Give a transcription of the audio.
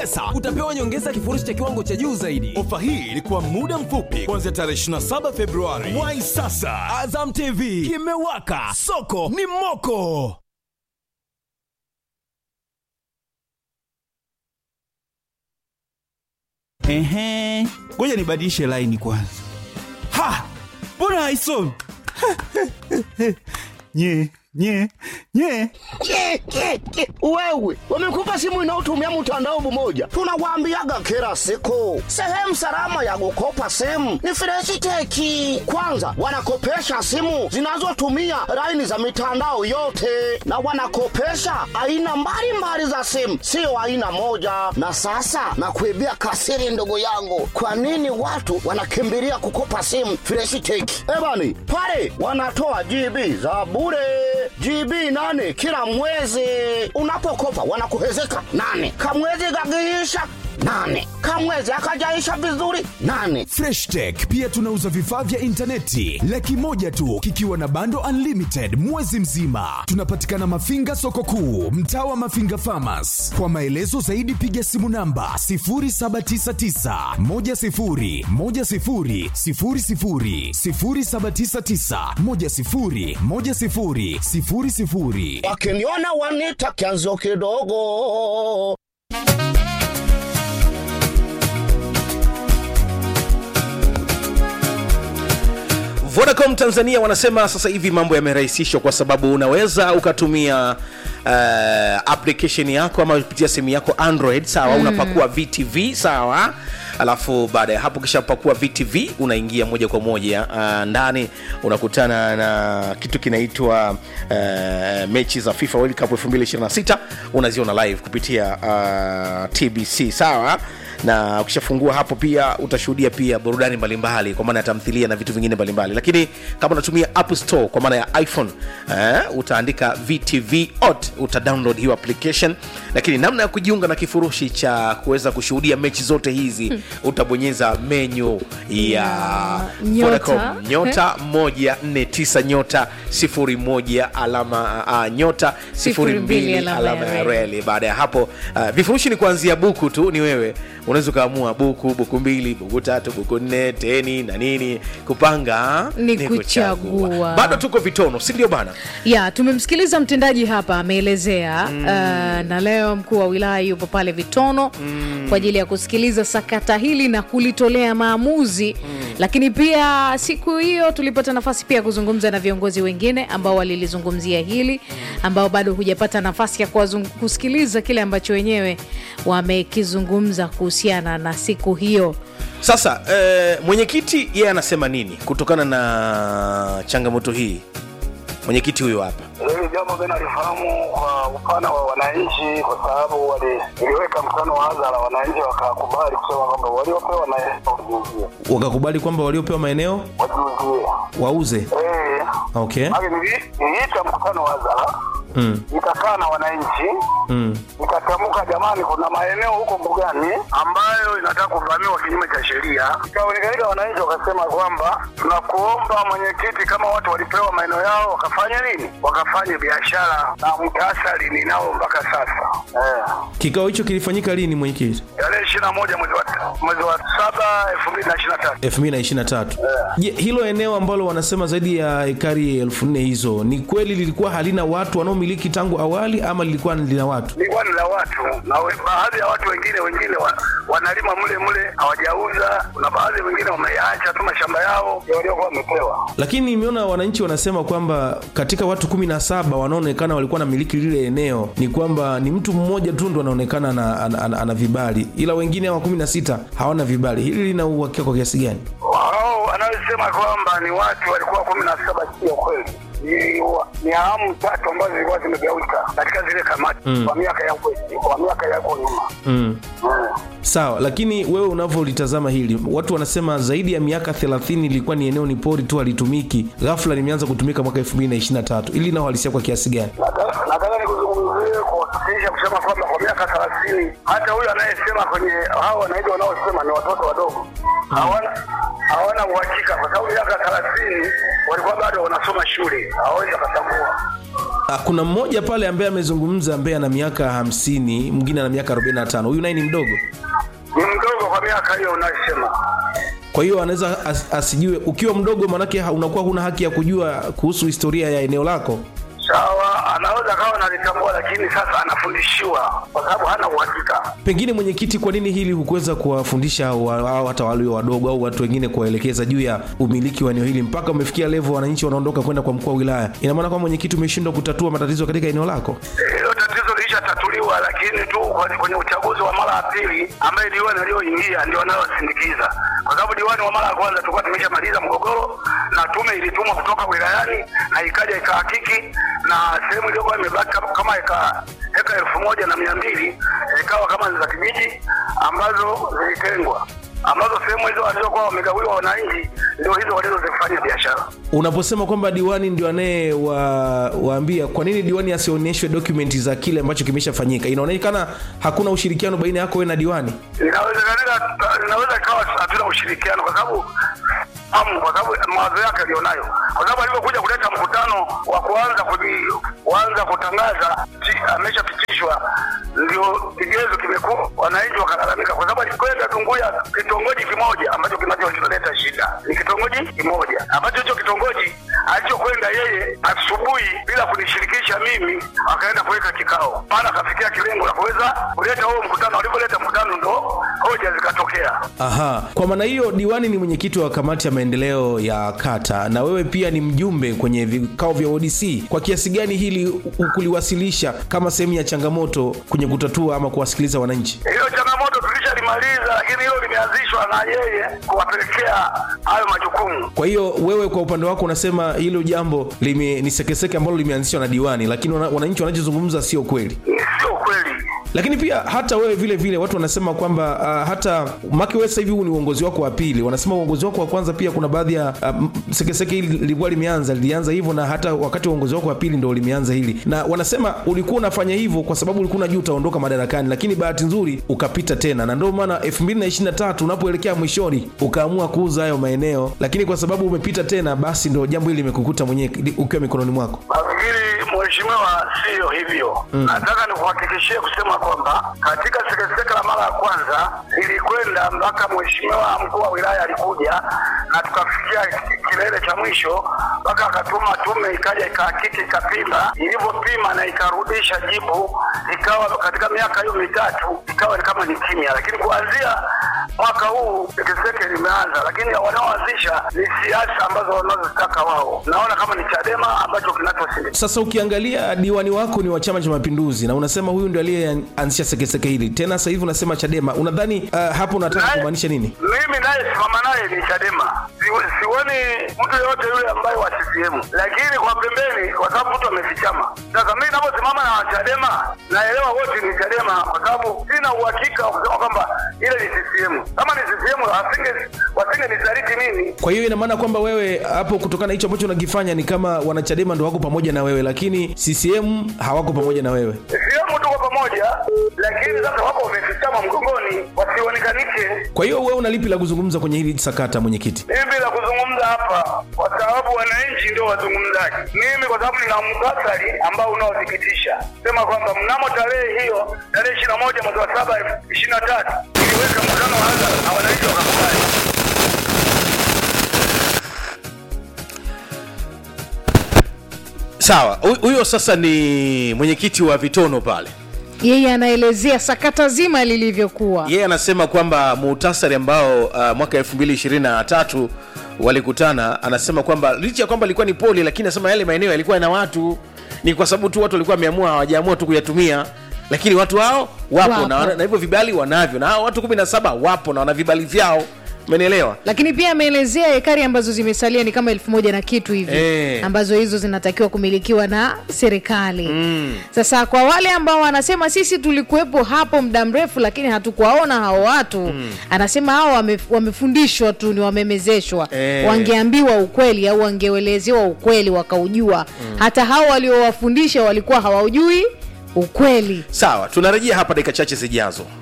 pesa utapewa nyongeza ya kifurushi cha kiwango cha juu zaidi ofa hii ilikuwa muda mfupi kuanzia tarehe 27 februari wai sasa azam tv kimewaka soko ni moko Ehe, ngoja nibadilishe laini kwanza. Ha, mbona haisomi? nye nye nye Ke, ke, ke. Wewe wamekupa simu inayotumia mtandao mmoja, tunawaambiaga kila siku, sehemu salama ya kukopa simu ni Freshiteki. Kwanza wanakopesha simu zinazotumia laini za mitandao yote, na wanakopesha aina mbalimbali za simu, sio aina moja. Na sasa nakuibia kasiri, ndugu yangu, kwa nini watu wanakimbilia kukopa simu Freshiteki? Ebani pale wanatoa GB za bure GB nane kila mwezi. Unapokopa wanakuhezeka nane, kamwezi gagiisha nane, kamwezi akajaisha vizuri nane. freshtech pia tunauza vifaa vya intaneti laki moja tu kikiwa na bando unlimited mwezi mzima tunapatikana mafinga soko kuu mtaa wa mafinga famas kwa maelezo zaidi piga simu namba 799 Wakiniona wanita kianzo kidogo. Vodacom Tanzania wanasema sasa hivi mambo yamerahisishwa kwa sababu unaweza ukatumia uh, application yako ama kupitia simu yako Android sawa, mm. unapakua VTV sawa alafu baada ya hapo kishapakua VTV unaingia moja kwa moja uh, ndani unakutana na kitu kinaitwa uh, mechi za FIFA World Cup 2026 unaziona live kupitia uh, TBC sawa na ukishafungua hapo pia utashuhudia pia burudani mbalimbali kwa maana ya tamthilia na vitu vingine mbalimbali lakini kama unatumia app store kwa maana ya iphone eh, utaandika vtv ot uta download hiyo application lakini namna ya kujiunga na kifurushi cha kuweza kushuhudia mechi zote hizi hmm. utabonyeza menyu ya nyota. Vodacom nyota 149 nyota 01 alama uh, nyota 02 alama alama ya ya reli. reli baada ya hapo uh, vifurushi ni kuanzia buku tu ni wewe unaweza ukaamua buku buku mbili buku tatu buku nne teni na nini kupanga Ni kuchagua. bado tuko vitono si ndio bana ya tumemsikiliza mtendaji hapa ameelezea mm. uh, na leo mkuu wa wilaya yupo pale vitono mm. kwa ajili ya kusikiliza sakata hili na kulitolea maamuzi mm. lakini pia siku hiyo tulipata nafasi pia ya kuzungumza na viongozi wengine ambao walilizungumzia hili ambao bado hujapata nafasi ya kuwazung- kusikiliza kile ambacho wenyewe wamekizungumza kuhusiana na siku hiyo sasa eh, mwenyekiti yeye anasema nini kutokana na changamoto hii mwenyekiti huyo hapa Hili jambo mi nalifahamu kwa upana wa wananchi, kwa sababu wali- niliweka mkutano wa hadhara, wananchi wakakubali kusema kwamba waliopewa na wajuzie wakakubali kwamba waliopewa maeneo wajuzie. wauze Eh, okay maana nili- niliita mkutano wa hadhara mm. nikakaa na wananchi Mm. nikatamka, jamani, kuna maeneo huko mbugani ambayo inataka kuvamiwa kinyume cha sheria. Ikaonekanika wananchi wakasema kwamba tunakuomba mwenyekiti, kama watu walipewa maeneo yao wakafanya nini, wakafanye biashara na mtasari ninao mpaka sasa eh. kikao hicho kilifanyika lini mwenyekiti tarehe ishirini na moja mwezi wa mwezi wa saba elfu mbili na ishirini na tatu 2023 je hilo eneo ambalo wanasema zaidi ya ekari elfu nne hizo ni kweli lilikuwa halina watu wanaomiliki tangu awali ama lilikuwa lina watu lilikuwa ni la watu na we- baadhi ya watu wengine wengine wa, wanalima mle mle hawajauza na baadhi wengine wameyaacha tu mashamba yao ya waliokuwa wamepewa lakini nimeona wananchi wanasema kwamba katika watu kumi na saba wanaonekana walikuwa na miliki lile eneo ni kwamba ni mtu mmoja tu ndo anaonekana ana, ana, ana, ana vibali ila wengine hawa kumi na sita hawana vibali hili lina uhakika kwa kiasi gani wao wanaosema kwamba ni watu walikuwa kumi na saba sio kweli ni, wa- ni awamu tatu ambazo zilikuwa zimegawika katika zile kamati Mm. kwa miaka ya kwe- kwa miaka yako nyuma mm. mm. sawa lakini wewe unavyolitazama hili watu wanasema zaidi ya miaka 30 ilikuwa ni eneo ni pori tu halitumiki ghafla limeanza kutumika mwaka 2023 ili linauhalisia kwa kiasi gani Nataka- nataka nikuzungumzie kuhakikisha kusema kwamba kwa miaka thelathini hata huyu anayesema kwenye hao wananchi wanaosema ni watoto wadogo hawana hawana uhakika kwa sababu miaka thelathini walikuwa bado wanasoma shule hawawezi wakatambua Ah, kuna mmoja pale ambaye amezungumza ambaye ana miaka hamsini mwingine ana miaka 45 huyu naye ni mdogo Ni mdogo kwa miaka hiyo unayosema. kwa hiyo anaweza as, asijue ukiwa mdogo manake ha- unakuwa huna haki ya kujua kuhusu historia ya eneo lako Sawa, anaweza kawa analitambua, lakini sasa anafundishiwa kwa sababu hana uhakika. pengine mwenyekiti kwa nini hili hukuweza kuwafundisha wa- au hata walio wadogo au watu wengine kuwaelekeza juu ya umiliki wa eneo hili mpaka umefikia levo wananchi wanaondoka kwenda kwa mkuu wa wilaya ina maana kwamba mwenyekiti umeshindwa kutatua matatizo katika eneo lako Hilo tatizo lilishatatuliwa, lakini tu kwenye, kwenye uchaguzi wa mara ya pili ambaye diwani aliyoingia ndio anayosindikiza, kwa sababu diwani wa mara ya kwanza tulikuwa tumeshamaliza mgogoro na tume ilitumwa kutoka wilayani na ikaja ikahakiki, na sehemu iliyokuwa imebaki kama- kama eka eka elfu moja na mia mbili zikawa kama ni za kijiji ambazo zilitengwa ambazo sehemu hizo walizokuwa wamegawiwa wananchi ndio hizo walizozifanya biashara. unaposema kwamba diwani ndio anaye wa, waambia kwa nini diwani asionyeshwe dokumenti za kile ambacho kimeshafanyika inaonekana hakuna ushirikiano baina yako wewe na diwani inawezekana inaweza ikawa hatuna ushirikiano kwa sababu amu kwa sababu mawazo yake alionayo kwa sababu alivyokuja kuleta mkutano wa kuanza kuji- kuanza kutangaza chi- ameshapitishwa ndio kigezo kimekuwa wananchi wakalalamika kwa sababu alikwenda Tunguya kitongoji kimoja ambacho kinacholeta shida ni kitongoji kimoja ambacho hicho kitongoji alichokwenda yeye asubuhi bila kunishirikisha mimi akaenda kuweka kikao maana akafikia kilengo la kuweza kuleta huo mkutano alivyoleta mkutano ndo hoja zikatokea aha kwa maana hiyo diwani ni mwenyekiti wa kamati ya maendeleo ya kata na wewe pia ni mjumbe kwenye vikao vya odc kwa kiasi gani hili u- kuliwasilisha kama sehemu ya changamoto kwenye kutatua ama kuwasikiliza wananchi hilo changamoto tulishalimaliza lakini hilo limeanzishwa na yeye kuwapelekea hayo majukumu kwa hiyo wewe kwa upande wako unasema hilo jambo lime, ni sekeseke ambalo limeanzishwa na diwani lakini wana, wananchi wanachozungumza sio kweli ni sio kweli lakini pia hata wewe vile vile watu wanasema kwamba uh, hata maki wewe sasa hivi huu ni uongozi wako wa pili wanasema uongozi wako wa kwanza pia kuna baadhi ya uh, m- sekeseke hili lilikuwa limeanza lilianza hivyo na hata wakati wa uongozi wako wa pili ndo limeanza hili na wanasema ulikuwa unafanya hivyo kwa sababu ulikuwa unajua utaondoka madarakani lakini bahati nzuri ukapita tena na ndio maana 2023 unapoelekea mwishoni ukaamua kuuza hayo maeneo lakini kwa sababu umepita tena basi ndo jambo hili limekukuta mwenyewe li- ukiwa mikononi mwako nafikiri mheshimiwa siyo hivyo mm. nataka nikuhakikishie kusema kwamba katika sekeseke la mara ya kwanza ilikwenda mpaka mheshimiwa mkuu wa wilaya alikuja na tukafikia ki- kilele cha mwisho mpaka akatuma tume ikaja ikahakiki ikapima ilivyopima na ikarudisha jibu ikawa katika miaka hiyo mitatu ikawa ni kama ni kimya lakini kuanzia mwaka huu sekeseke limeanza lakini wanaoanzisha ni siasa ambazo wanazozitaka wao naona kama ni chadema ambacho kinachosindikiza sasa ukiangalia diwani wako ni wa chama cha mapinduzi na unasema huyu ndio aliyeanzisha sekeseke hili tena sasa hivi unasema chadema unadhani uh, hapo unataka Naye- kumaanisha nini mimi naye simama naye ni chadema Si- sioni mtu yoyote yule ambaye wa ccm lakini kwa pembeni kwa sababu mtu amefichama sasa mimi naposimama na chadema naelewa wote ni chadema kwa sababu sina uhakika wa kusema kwamba ile ni ccm kama ni ccm wasinge wasinge nisaliti mimi kwa hiyo ina maana kwamba wewe hapo kutokana na hicho ambacho unakifanya ni kama wanachadema ndo wako pamoja na wewe lakini ccm hawako pamoja na wewe sehemu tuko pamoja lakini sasa wako wamefichama mgongoni wasionekanishe kwa hiyo wewe una lipi la kuzungumza kwenye hili sakata mwenyekiti mimi la kuzungumza hapa kwa sababu wananchi ndio wazungumzaji mimi kwa sababu nina muktasari ambao unaothibitisha sema kwamba mnamo tarehe hiyo tarehe ishiri na moja mwezi wa saba ishiri na tatu iliweka mkutano wa hadhara na wananchi wakakubali sawa hu- huyo sasa ni mwenyekiti wa vitono pale yeye anaelezea sakata zima lilivyokuwa yeye anasema kwamba muhtasari ambao uh, mwaka 223 walikutana anasema kwamba licha ya kwamba ilikuwa ni poli lakini anasema yale maeneo yalikuwa na watu ni kwa sababu tu watu walikuwa wameamua hawajaamua tu kuyatumia lakini watu hao wapo, Wapo. Na, wana- na hivyo vibali wanavyo na hao watu 17 wapo na wana vibali vyao umenielewa lakini pia ameelezea ekari ambazo zimesalia ni kama elfu moja na kitu hivi Eh. ambazo hizo zinatakiwa kumilikiwa na serikali mm. sasa kwa wale ambao wanasema sisi tulikuwepo hapo muda mrefu lakini hatukuwaona hao watu mm. anasema hao wame, wamefundishwa tu ni wamemezeshwa Eh. wangeambiwa ukweli au wangeelezewa ukweli wakaujua mm. hata hao waliowafundisha walikuwa hawaujui ukweli sawa tunarejea hapa dakika chache zijazo